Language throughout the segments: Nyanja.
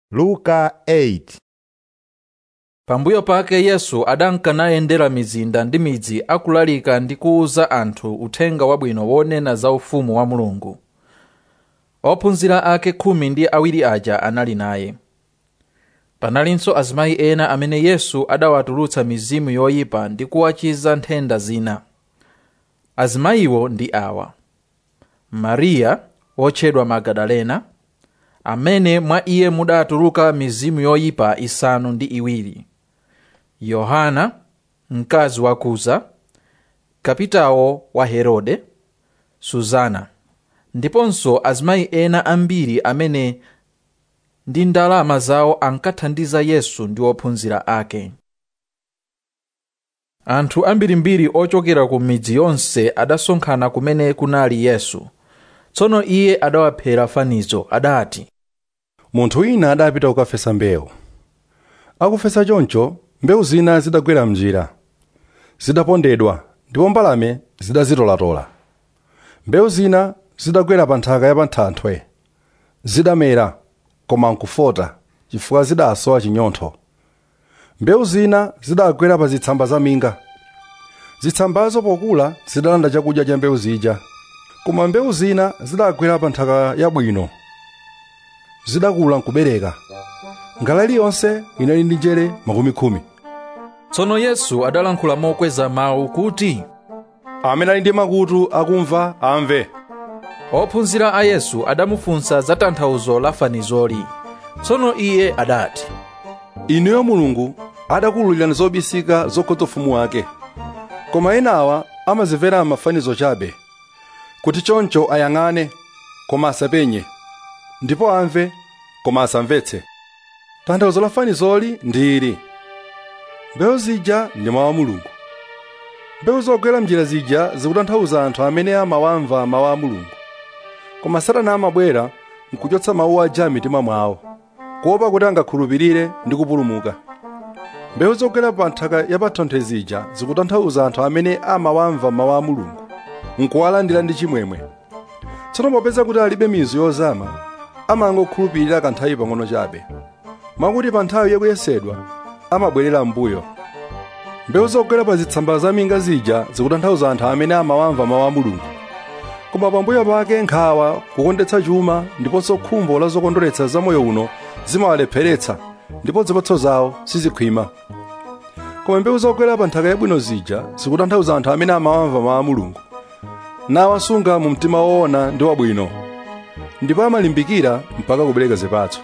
luka 8 pambuyo pake yesu adankanayendera mizinda ndi midzi akulalika ndi kuwuza anthu uthenga wabwino wonena za ufumu wa mulungu ophunzira ake khumi ndi awiri aja anali naye panalinso azimayi ena amene yesu adawatulutsa mizimu yoyipa ndi kuwachiza nthenda zina azimayiwo ndi awa mariya wotchedwa magadalena amene mwa iye mudatuluka mizimu yoyipa isanu ndi iwiri yohana mkazi wa kuza kapitawo wa herode suzana ndiponso azimayi ena ambiri amene ndi ndalama zawo ankathandiza yesu ndi ophunzira ake anthu ambirimbiri ochokera ku midzi yonse adasonkhana kumene kunali yesu tsono iye adawaphera fanizo adati munthu wina adapita kukafesa mbewu akufesa choncho mbewu zina zidagwera mnjira zidapondedwa ndipo mbalame zidazitolatola mbewu zina zidagwera pa nthaka ya panthanthwe zidamera koma nkufota chifukwa zidasowa chinyontho mbewu zina zidagwera pa zitsamba za minga zitsambazo pokula zidalanda chakudya cha mbewu zija koma mbewu zina zidagwera pa nthaka yabwino zidakula nkubereka ngala iliyonse inali ndi njere makumi khumi tsono yesu adalankhula mokweza mawu kuti amene ali ndi makutu akumva amve ophunzira a yesu adamufunsa za tanthauzo la fanizoli tsono iye adati inuyo mulungu adakuwululirani zobisika zokhudza ufumu wake koma enawa amazimvera mafanizo chabe kuti choncho ayang'ane koma asapenye ndipo amve koma asamvetse tanthauzo la fanizoli ndi ili mbewu zija ndi mawu a mulungu mbewu zogwera mnjira zija zikutanthauza anthu amene amawamva mawu a mulungu koma satana amabwera nkuchotsa mawu aja mitima mwawo kuopa kuti angakhulupirire ndi kupulumuka mbewu zogwera pa nthaka yapathanthwe zija zikutanthauza anthu amene amawamva mawu a mulungu nkuwalandira ndi chimwemwe tsono popeza kuti alibe mizu yozama amangokhulupirira kanthawi pang'ono chabe mwakuti pa nthawi yakuyesedwa amabwerera m'mbuyo mbewu zogwera pa zitsamba za minga zija zikutanthauza anthu amene amawamva mawu a mulungu koma pambuyo pake nkhawa kukondetsa chuma ndiponso khumbo la zokondweretsa za moyo uno zimawalepheretsa ndipo zipatso zawo sizikhwima koma mbewu zogwera pa nthaka yabwino zija zikutanthauza anthu amene amawamva mawu a mulungu nawasunga mu mtima woona ndi wabwino ndipo amalimbikira mpaka kubereka zipatso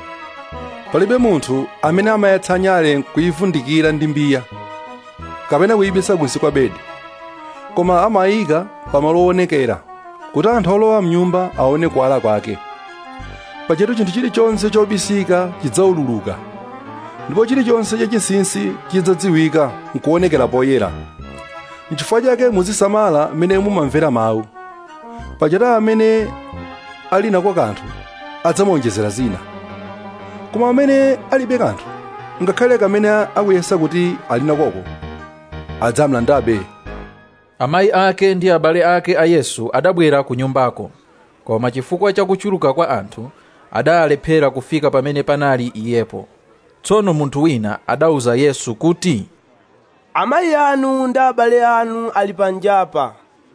palibe munthu amene amayatsa nyale kuyivundikira ndi mbiya kapena kuyibisa kunsi kwa bedi koma amayika pamalo owonekera kuti anthu olowa mnyumba aone kuwala kwake pachetu chinthu chilichonse chobisika chidzaululuka ndipo chilichonse chachinsinsi chidzadziwika nkuonekera poyera n'chifukwa chake muzisamala mmene mumamvera mawu pachetu amene ali nako kanthu adzamuonjezera zina koma amene alibe kanthu ngakhale kamene akuyesa kuti ali nakoko adzamlandabe amayi ake ndi abale ake a yesu adabwera ku nyumbako koma chifukwa cha kuchuluka kwa anthu adalephera kufika pamene panali iyepo tsono munthu wina adawuza yesu kuti amayi anu ndi abale anu ali panjapa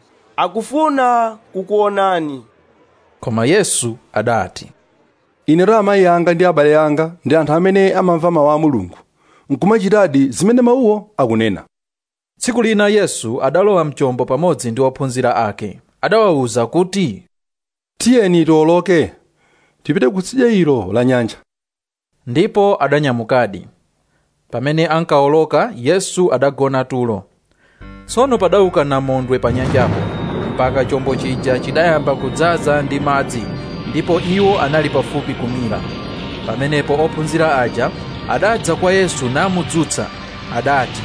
akufuna kukuonani koma yesu adati inetu amayi anga ndi abale anga ndi anthu amene amamva mawu a mulungu nkumachitadi zimene mawuwo akunena tsiku lina yesu adalowa mchombo pamodzi ndi ophunzira ake adawawuza kuti tiyeni tiwoloke tipite kutsidya ilo la nyanja ndipo adanyamukadi pamene ankawoloka yesu adagona tulo tsono padauka namondwe pa nyanjapo mpaka chombo chija chidayamba kudzaza ndi madzi ndipo iwo anali pafupi kumira pamenepo ophunzira aja adadza kwa yesu namudzutsa adati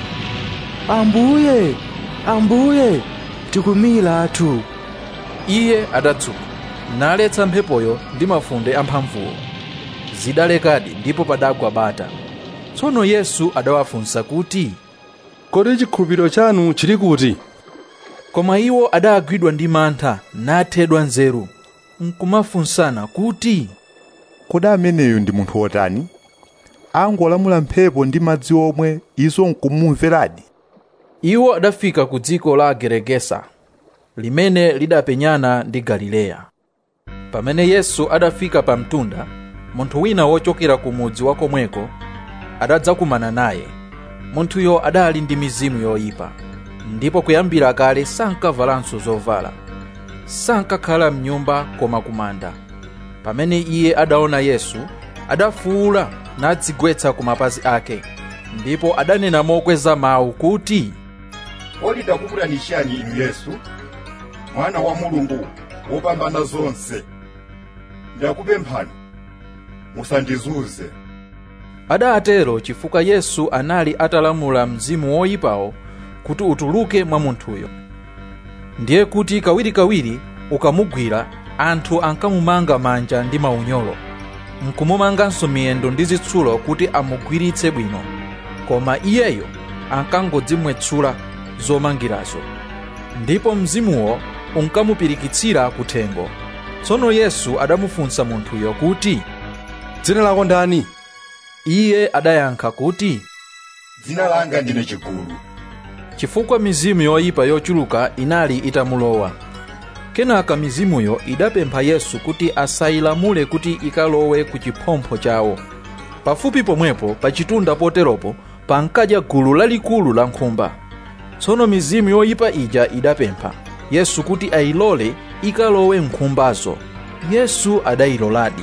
ambuye ambuye tikumilatu iye adatsuka naletsa mphepoyo ndi mafunde amphamvuwo zidalekadi ndipo padagwa bata tsono yesu adawafunsa kuti kodi chikhulupiriro chanu chili kuti koma iwo adagwidwa ndi mantha nathedwa nzeru nkumafunsana kuti kodi ameneyo ndi munthu wotani angolamula mphepo ndi madzi omwe izo nkumumveradi iwo adafika ku dziko la geregesa limene lidapenyana ndi galileya pamene yesu adafika pa mtunda munthu wina wochokera ku mudzi wa komweko adadzakumana naye munthuyo adali ndi mizimu yoyipa ndipo kuyambira kale sankavalanso zovala sankakhala mnyumba koma kumanda pamene iye adaona yesu adafuwula nadzigwetsa ku mapazi ake ndipo adanena mokweza mawu kuti kodi ndakukulanishani inu yesu mwana wa mulungu wopambana zonse ndakupemphani musandizunze adatero chifukwa yesu anali atalamula mzimu woyipawo kuti utuluke mwa munthuyo ndiye kuti kawirikawiri ukamugwira anthu ankamumanga manja ndi maunyolo nkumumanganso miyendo ndi zitsulo kuti amugwiritse bwino koma iyeyo ankangodzimwetsula zomangirazo ndipo mzimuwo unkamupirikitsira kuthengo tsono yesu adamufunsa munthuyo kuti dzina lako ndani iye adayankha kuti dzina langa ndine chigulu chifukwa mizimu yoyipa yochuluka inali itamulowa kenaka mizimuyo idapempha yesu kuti asayilamule kuti ikalowe ku chiphompho chawo pafupi pomwepo pa chitunda poteropo pankadya gulu lalikulu la nkhumba tsono mizimu yoyipa ija idapempha yesu kuti ayilole ikalowe nkhumbazo yesu adayiloladi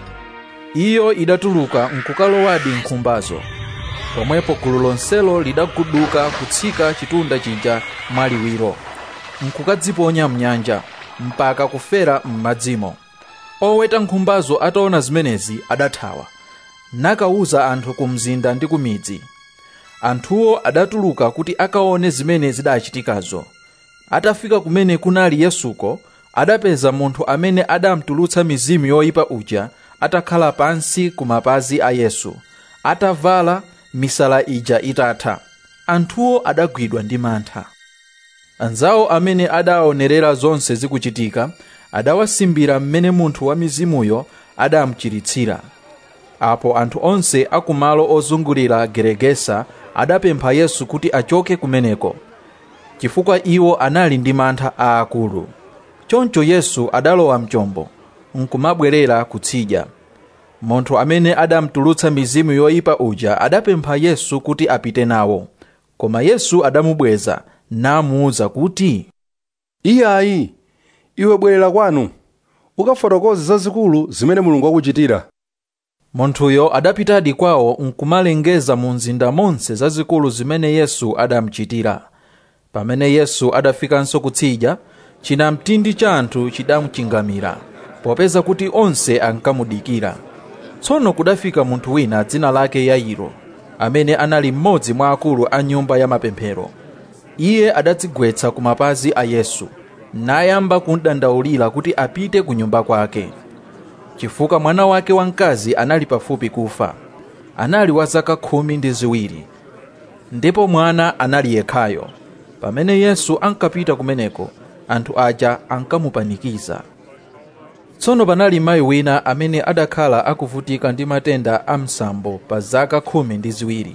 iyo idatuluka nkukalowadi nkhumbazo pomwepo gulu lonselo lidaguduka kutsika chitunda chija mwaliwiro nkukadziponya mnyanja mpaka kufera m'madzimo oweta nkhumbazo ataona zimenezi adathawa nakawuza anthu ku mzinda ndi ku midzi anthuwo adatuluka kuti akaone zimene zidachitikazo atafika kumene kunali yesuko adapeza munthu amene adamtulutsa mizimu yoyipa uja atakhala pansi ku mapazi a yesu atavala misala ija itatha anthuwo adagwidwa ndi mantha anzawo amene adaonerera zonse zikuchitika adawasimbira mmene munthu wa mizimuyo adamuchiritsira apo anthu onse akumalo ozungulira geregesa adapempha yesu kuti achoke kumeneko chifukwa iwo anali ndi mantha aakulu choncho yesu adalowa mchombo nkumabwerera kutsidya munthu amene adamtulutsa mizimu yoyipa uja adapempha yesu kuti apite nawo koma yesu adamubweza namuwuza kuti iyayi iwe bwerera kwanu ukafotokoze zazikulu zimene mulungu akuchitira munthuyo adapitadi kwawo nkumalengeza mu mzinda monse zazikulu zimene yesu adamuchitira pamene yesu adafikanso kutsidya chinamtindi cha anthu chidamuchingamira popeza kuti onse ankamudikira tsono kudafika munthu wina dzina lake yairo amene anali mmodzi mwa akulu a nyumba ya mapemphero iye adadzigwetsa ku mapazi a yesu nayamba kumudandaulira kuti apite ku nyumba kwake chifukwa mwana wake wamkazi anali pafupi kufa anali wa zaka khumi ndi ziwiri ndipo mwana anali yekhayo pamene yesu ankapita kumeneko anthu aja ankamupanikiza tsono panali mayi wina amene adakhala akuvutika ndi matenda a msambo pa zaka khumi ndi ziwiri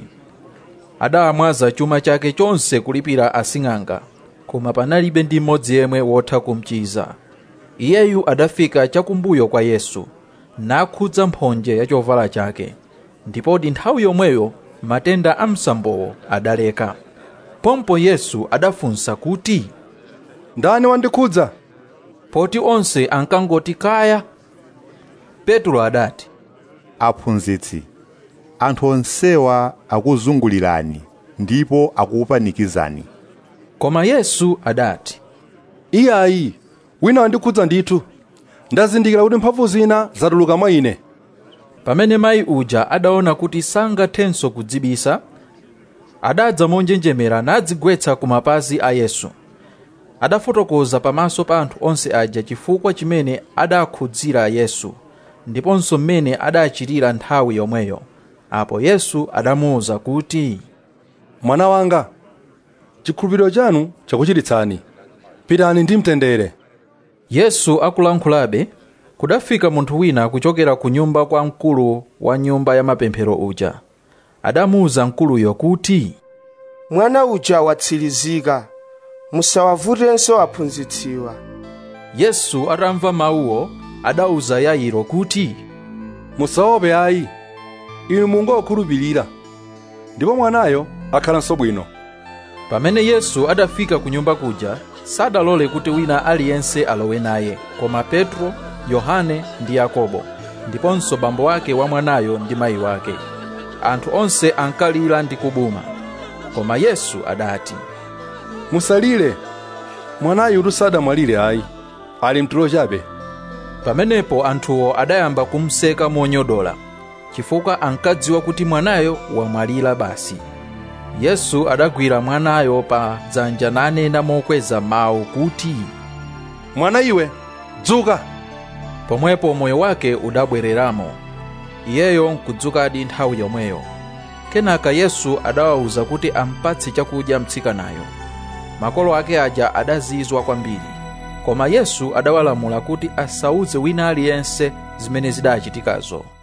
adamwaza chuma chake chonse kulipira asing'anga koma panalibe ndi mmodzi yemwe wotha kumchiza iyeyu adafika chakumbuyo kwa yesu nakhudza mphonje ya chovala chake ndipoti nthawi yomweyo matenda a msambowo adaleka pompo yesu adafunsa kuti ndani wandikhudza poti onse ankangoti kaya petro adati aphunzitsi anthu onsewa akuzungulirani ndipo akukupanikizani koma yesu adati iyayi wina wandikhudza ndithu ndazindikira kuti mphamvu zina zatuluka mwa ine pamene mayi uja adaona kuti sangathenso kudzibisa adadza monjenjemera nadzigwetsa ku mapazi a yesu adafotokoza pamaso pa anthu onse aja chifukwa chimene adakhudzira yesu ndiponso mmene adachitira nthawi yomweyo apo yesu adamuwuza kuti mwana wanga chikhulupiriro chanu chakuchiritsani pitani ndi mtendere yesu akulankhulabe kudafika munthu wina kuchokera ku nyumba kwa mkulu wa nyumba ya mapemphero uja adamuwuza mkuluyo kuti mwana uja watsirizika musawavutenso aphunzitsiwa yesu atamva mawuwo adawuza yairo kuti musaope ayi inu mungokhulupirira ndipo mwanayo akhalanso bwino pamene yesu adafika ku nyumba kuja sadalole kuti wina aliyense alowe naye koma petro yohane ndi yakobo ndiponso bambo wake wa mwanayo ndi mayi wake anthu onse ankalira ndi kubuma koma yesu adati musalire mwanayu sadamwalire ayi ali mtulo chabe pamenepo anthuwo adayamba kumseka monyodola chifukwa ankadziwa kuti mwanayo wamwalira basi yesu adagwira mwanayo pa dzanja nanena mokweza mawu kuti mwana iwe dzuka pomwepo moyo wake udabwereramo iyeyo nkudzukadi nthawi yomweyo kenaka yesu adawawuza kuti ampatse chakudya mtsikanayo makolo ake aja adazizwa kwambiri koma yesu adawalamula kuti asauze wina aliyense zimene zidachitikazo